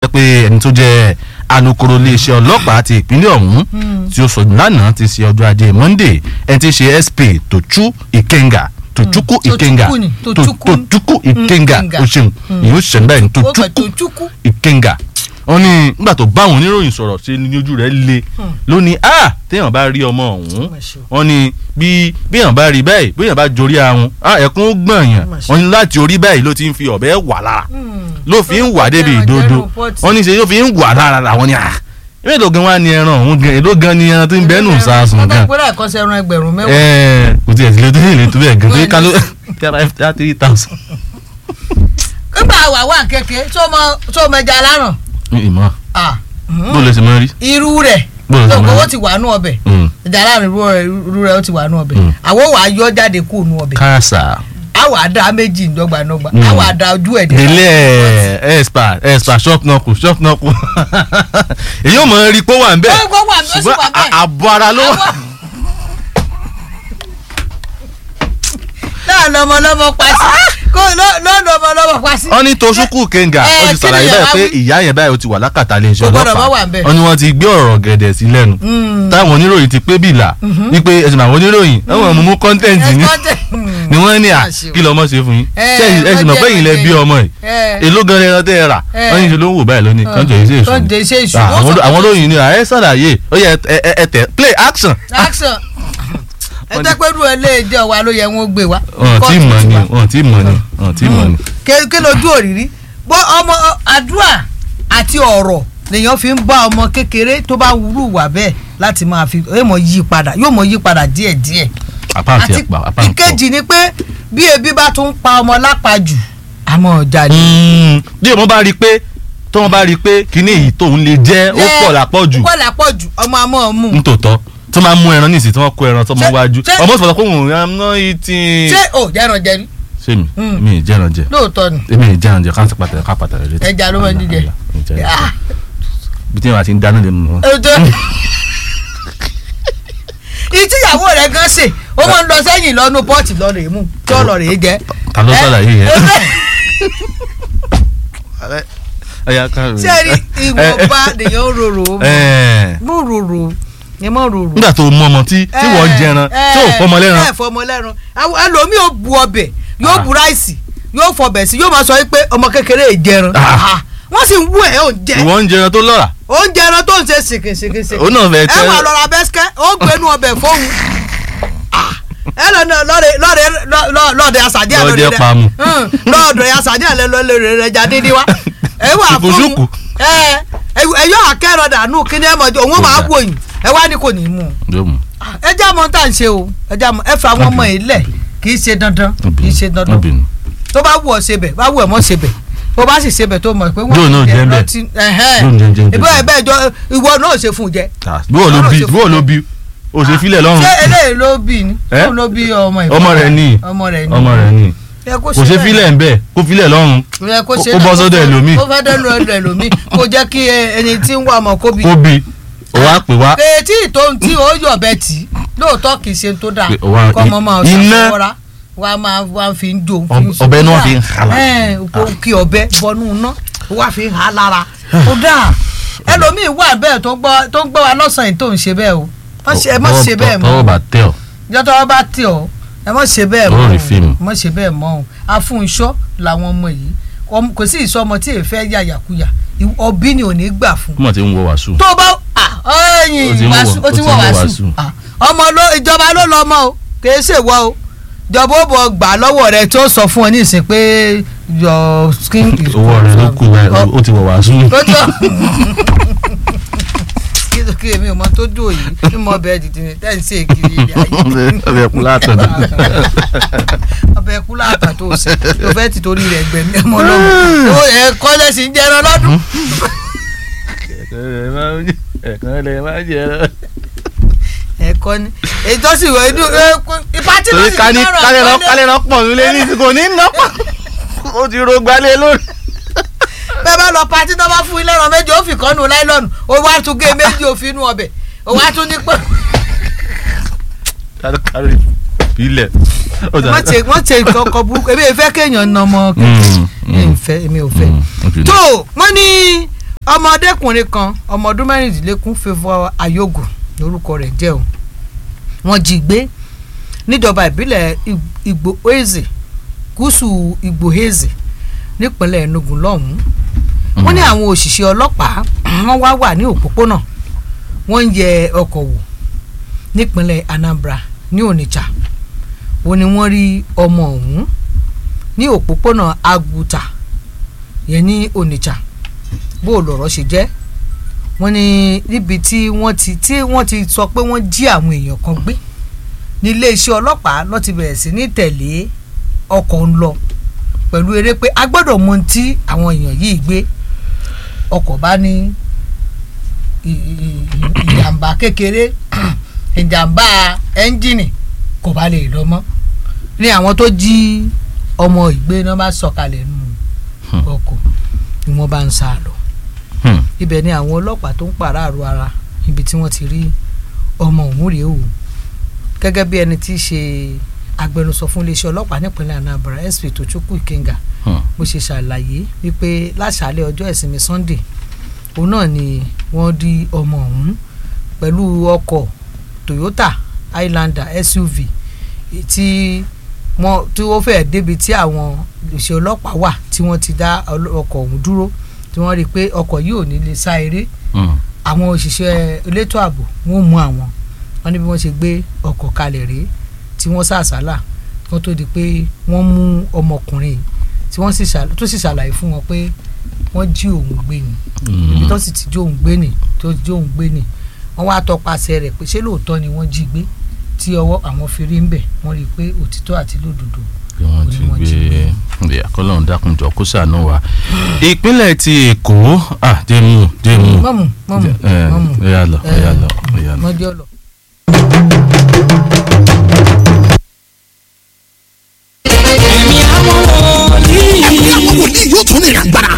pé ẹni tó jẹ́ alukoro iléeṣẹ́ ọlọ́pàá ti ìpínlẹ̀ ọ̀hún tí ó sọ lánàá ti ṣe ọjọ́ ajé monday ẹni tí í ṣe sp tochu ikenga tochukwu Tochukwu ikenga ni, To- Tochukwu. tochukwu ikenga Ikenga. o ṣeun ìyẹn ó ṣẹ̀ báyìí ó kàn tochukwu tó chukwu. ìkẹngà wọn ní nígbà tó bá àwọn oníròyìn sọ̀rọ̀ ṣe ní ojú rẹ̀ le lónìí a téèyàn bá rí ọmọ ọ̀hún Mà ṣe o. wọn ní bí béèyàn bá rí báyìí béèyàn bá jorí ahun a ẹkún ó gbọ̀n yàn Mà ṣe. wọn ní láti orí báyìí ló ti ń fi ọ̀bẹ wà lára ló fi ń wà débi Ẹran ìdodo jẹ́nu pọ́ọ̀tì. wọn ní ṣe ló fi ń wà lára làwọn ni a èló gan wá ní ẹran ọ̀hún gan èló gan ni ẹran tó ń bẹ́ẹ̀ nù sàásùn gan ọ̀dà ìpínlẹ̀ ẹ̀kọ́ sẹ́ran ẹgbẹ̀rún mẹ́wàá. ẹ̀ẹ́ kò tiẹ̀ sílẹ̀ tó lè tó bẹ́ẹ̀ gan Wọ́n pé ká ló ní- kí ara ẹ̀ three thousand. nígbà wà wà kéke tó mọ tó mẹja láràn. ìmọ̀ Ah, mhm. bó lè ṣe máa rí. irú rẹ̀ Bó ló ṣe tó máa kówó rí. ti wà nù ọbẹ̀ Mm. ìjà láàrin irú rẹ̀ irú rẹ̀ ó ti wà nù ọbẹ̀ Mm. àwọn wà á yọ jáde kó nù ọbẹ̀ káàsà. àwọn àdá méjì ńdọ́gbàndọ́gba Mm. àwọn àdá ojú ẹ̀ délé ẹ ẹspa ẹspa shop náà kù shop náà kù èyí ò mọ̀ rí pé ó wà ń bẹ̀ Ó gbọ́ wà ń bẹ̀, ó sì wà ṣùgbọ́n bẹ́ẹ̀. à- àbọ̀ ara ló wà. náà lọmọ lọmọ pa sí kó lọ́nà ọmọ lọmọ pa sí. wọ́n ní toṣukwu kenga Ẹ, ó ti kí ṣàlàyé ni báyìí ìyá pé wí? ìyá yẹn báyìí ó ti wà lákàtà iléeṣẹ́ Kò gbọ́dọ̀ ọlọ́pàá má wà ń bẹ̀. wọ́n ní wọ́n ti gbé ọ̀rọ̀ gẹ̀dẹ̀ sí lẹ́nu táwọn oníròyìn ti pé bìlà wípé ẹ̀sìn àwọn oníròyìn ẹ̀wọ̀n mú mú kọ́ńtẹ́ǹtì ní ni wọ́n ní à kí lọ́mọ ṣe fún yín Ẹ, ṣé ẹ̀sìn mọ̀ pé wọ́n yìí lẹ jẹ́ bí ọmọ yìí ẹ. èló gan ẹran tẹ́ ẹ rà Ẹ. wọ́n ní ṣe ló ń wò báyìí lónìí kọ́ńtẹ̀ yìí ṣe èṣù Kọ́ńtẹ̀ ṣe èṣù. Ah, Wọ́n àwọn sọ àwọn pé- olóyìn ni à ẹ ṣàlàyé ó yẹ ẹ ẹ ẹ tẹ play action. action ẹ jẹ́ pé irú ẹlẹ́ẹ̀dẹ́ wa ló yẹ wọ́n gbé wa. wọn tí mọ̀ ni wọn tí mọ̀ ni wọn tí mọ̀ ni. ké lójú òrìrí bó ọmọ àdúrà àti ọ̀rọ̀ lèèyàn fi ń bá ọmọ kékeré tó bá wúrú wà bẹ́ẹ̀ láti máa fi yóò mọ yí padà yóò mọ yí padà díẹ̀díẹ̀ apá àti àti ẹ̀pà apá ń pọ̀. ìkejì ni pé bí ebi bá tún pa ọmọ lápajù àmọ́ ọjà ni. bí ọmọ bá rí i pé tó wọn bá rí i pé kíní èyí tóun lè jẹ́ ó pọ̀ lápọ̀jù ó pọ̀ lápọ̀jù ọmọ àmọ́ ọmú. nítòótọ́ tó máa mú ẹran nísìsiyìí tí wọ́n kó ẹran tó mọ Ṣé- wájú ṣé- ọmọ sọ̀rọ̀ pé òun am not eating. ṣé ò jẹ́ràn jẹ ni ṣé mi Mm. mi ì jẹ́ran jẹ lóòótọ́ ni èmi ì jẹ́ran jẹ káńtì pàtàkì ká pàtàkì létí. ẹja ló máa ń jíjẹ. Mi ì jẹ́ran jẹ. Ah, bí tí wọn ti ń dáná lè mú wọn. ètò ìtìyàwó rẹ̀ gan ṣe ó máa ń lọ sẹ́yìn lọ́nu pọ́ọ̀tì lọ́rọ̀ èémú tí ó lọ́rọ̀ èé jẹ́. ta ló Ẹ- sàlàyé yẹn. ẹ- ẹyà kan rè. ṣé rí ìwọ̀nba nìyẹn ó rorò ó ẹ mọ̀ rorò ni mọ̀ rorò. nígbà tó mú ọmọ tí tí wọ́n ń jẹran tí ò fọmọ lẹ́ran ẹ fọmọ lẹ́ran Àwọn ẹlòmíì ó bu ọbẹ̀ yóò Ah. bu ráìsì yóò fọbẹ̀ sí yóò máa sọ pé ọmọ kékeré yìí jẹran Ah. Ah. wọ́n sì ń wú ẹ̀ ó ń jẹ ìwọ ń jẹran tó lọ́ra oúnjẹ ẹran tó ń ṣe sìnkìnsìnkìnsìn òun náà fẹ́ ẹ tẹ́ wà lọ́ra bẹ́sikẹ́ ó gbénu ọbẹ̀ fóun ẹ lọ ní lọ́ọ̀dẹ lọ́ọ̀dẹ lọ́ọ̀dẹ àṣàdí ẹ̀ Lọ́ọ̀dẹ rẹ̀ pamọ́. Hmm, lọ́ọ̀dẹ àṣàdí ẹ̀ lọ́ọ̀dẹ rẹ̀ jáde ní wa ẹ wà fóun Ṣùkùṣùkù. ẹ ẹ yọ akẹ́rọ̀ dànù kí ni ẹ mọ̀ jọ òun máa wò yín ẹ wá ní kò ní í mú un yóò mú ẹ já mọ tá à ń ṣe o ẹ já mọ ẹ fà àwọn ọmọ yìí lẹ kì í ṣe dandan kì í ṣe dandan obìnrin tó bá wù ọ ṣe bẹ bá wù ẹ mọ ṣe bẹ bó bá sì ṣe bẹ tó mọ pé Yóò náà jẹ́ bẹ̀. Yóò jẹ́ jẹ́ ìbọn jẹ́. ẹ bẹ́ẹ̀ jọ ìwọ náà ṣe fún un jẹ bí wọ́n ló Ọlọ́run bí ṣe bí wọ́n ló bí o ṣe filẹ̀ lọ́rùn ṣé eléyìí ló bí ni Ẹ́? òun ló bí ọmọ ìfọ ọmọ rẹ̀ ní ọmọ rẹ̀ ní ọmọ rẹ̀ ní Ẹ kó kò ṣe bẹ́ẹ̀. filẹ̀ ń bẹ̀ kó filẹ̀ lọ́rùn Ẹ kó ṣe ó bọ́ náà, sọ́dọ̀ kó- ẹlòmíì. kó fẹ́ dẹ́nu ẹlò ẹlòmíì kó jẹ́ kí ẹ- ẹni tí ń wá ọmọ kó bí kó bí o wá pè wá kèétí ìtòun tí ó yọ̀ bẹ́ẹ̀ tì í lóòótọ́ kì í ṣe tó dáa Pé ó wá- kọ́ ọmọ máa iná- ṣàkóra wa máa wá fi ń jó Ọb- ọbẹ̀ náà fi ń halà. kí ọbẹ̀ bọnú iná wá fi ń ha lára ó dáa ẹlòmíì wà bẹ́ẹ̀ tó gbọ́ tó ń gbọ́ wa lọ́sàn-án tó ń ṣe bẹ́ẹ̀ o Má ṣe- ẹ má ṣe bẹ́ẹ̀ mọ́ tọwọ́ bá tẹ̀ ọ́ ìjọ tọwọ́ bá tẹ̀ ọ́ ẹ má ṣe bẹ́ẹ̀ Ó mọ́ rí o fíìmù. má ṣe bẹ́ẹ̀ mọ́ o afúnṣọ́ làwọn ọmọ yìí Ọm- kò sí ìsọmọ tí èèfẹ́ yàyàkuyà ọbí ni ò ní gbà fún kó mọ̀ tí ń wọ wàásù tó bá ẹyìn Ó ti ń wọ̀- wàásù ó ti ó ti ń wọ̀ wọ̀ wàásù wàásù. Ah, ọmọ ló ìjọba ló lọ mọ o kì í ṣèwọ o ìjọba ó bọ gbà lọ́wọ́ rẹ tí ó sọ fún ọ ní ìsìn pé your skin is owó rẹ̀ ló kù báyìí ó ti wọ wàásù ó jọ kí ló kí èmi ò mọ tó dùn yìí ní mo bẹ dìde ní tẹ́ ń ṣe kiri ilé ayé ọbẹ̀ kú látọ̀dọ̀ ọbẹ̀ ẹkú láàtà tó ṣe tó fẹ́ ti torí rẹ̀ gbẹ̀mí ọmọ lọ́mọ ó ẹ̀ kọ́lẹ́sì ń jẹran lọ́dún ẹ̀kan lè má jẹ́ ẹ. ẹ̀kọ́ ni ètò sì wọ inú ipa tí torí ká ní kálẹ̀ náà kálẹ̀ náà pọ̀ nílé ní kò ní ná pọ̀ ó ti ro gbalẹ̀ lórí. bẹ́ẹ̀ bá lọ patí tó bá fún ilé ẹran méjì ó fi kọ́ nu láìlọ́nù ó wá tún gé méjì òfin inú ọbẹ̀ ó wá tún ní pé kárí ilẹ̀. wọ́n ṣe wọ́n ṣe ìkọ̀kọ̀ burúkú èmi ò fẹ́ kéèyàn na ọmọ kéèyàn èmi ò fẹ́ èmi ò fẹ́. tó wọ́n ní ọmọdékùnrin kan ọmọ ọdún mẹ́rìndínlógún favour ayogun lórúkọ rẹ̀ jẹ́ o wọ́n jí gbé níjọba ìbílẹ̀ Igbo Eze gúúsù Igbo Eze nípínlẹ̀ Enugu lọ́hùn-ún wọ́n ní àwọn òṣìṣẹ́ ọlọ́pàá wọ́n wá wà ní òpópónà wọ́n ń yẹ ọkọ̀ wò nípínlẹ̀ Anambra ní Onitsha wọ́n ní wọ́n rí ọmọ ọ̀hún ní òpópónà Aguta yẹn ní Onitsha bó o lọ̀rọ̀ ṣe jẹ́ wọ́n ní níbi tí wọ́n ti tí wọ́n ti sọ pé wọ́n jí àwọn èèyàn kan gbé ní iléeṣẹ́ ọlọ́pàá ló ti bẹ̀rẹ̀ sí ní tẹ̀lé ọkọ̀ ń lọ pẹ̀lú eré pé a gbọ́dọ̀ mọ ohun tí àwọn èèyàn yìí gbé ọkọ̀ bá ní ìjàmbá kékeré ìjàmbá ẹ́ńjìnì kò bá lè lọ mọ́ ní àwọn tó jí ọmọ ìgbé náà bá sọ̀kalẹ̀ nù ọkọ̀ ni wọ́n bá ń sá lọ ibẹ̀ ni àwọn ọlọ́pàá tó ń pàráàrọ̀ ara ibi tí wọ́n ti rí ọmọ òun rèé o gẹ́gẹ́ bí ẹni tí í ṣe agbẹnusọ fún iléeṣẹ́ ọlọ́pàá nípínlẹ̀ Anambra SP Tochukwu Ikenga bó ṣe ṣàlàyé wípé láṣàálẹ̀ ọjọ́ ìsinmi Sunday òun náà ni wọ́n di ọmọ ọ̀hún pẹ̀lú ọkọ̀ Toyota Highlander SUV tí wọ́n tí wọ́n fẹ́ẹ́ débi tí àwọn iléeṣẹ́ ọlọ́pàá wà tí wọ́n ti dá ọkọ̀ ọ̀hún dúró tí wọ́n rí i pé ọkọ̀ yìí ò ní lè sá eré àwọn òṣìṣẹ́ elétò ààbò wọ́n mú àwọn wọ́n ní bí wọ́n ṣe gbé ọkọ̀ kalẹ̀ rèé tí wọ́n sàṣálà wọ́n tó di pé wọ́n mú ọmọkùnrin tí wọ́n tó sì ṣàlàyé fún wọn pé wọ́n jí òun gbé ni ibi tó sì ti jí òun gbé ni tó jí òun gbé ni wọ́n wá tọpasẹ̀ rẹ̀ pé ṣé lóòótọ́ ni wọ́n jí gbé tí ọwọ́ àwọn fi rí ń bẹ̀ wọ́n rí i pé òtítọ́ àti lódodo bí wọ́n ti gbé àkọlọ́run dákunjọ kó ṣàánú wa ìpínlẹ̀ ti èkó dèmú dèmú mọ́mù mọ́mù mọ́mù ẹ̀yà lọ ẹ̀yà lọ ẹ̀yà lọ. mọ́jọ́ lọ. ẹ̀mí àwọn wòlíì. ẹ̀mí àwọn wòlíì yóò tún ní ìrìn àgbàrá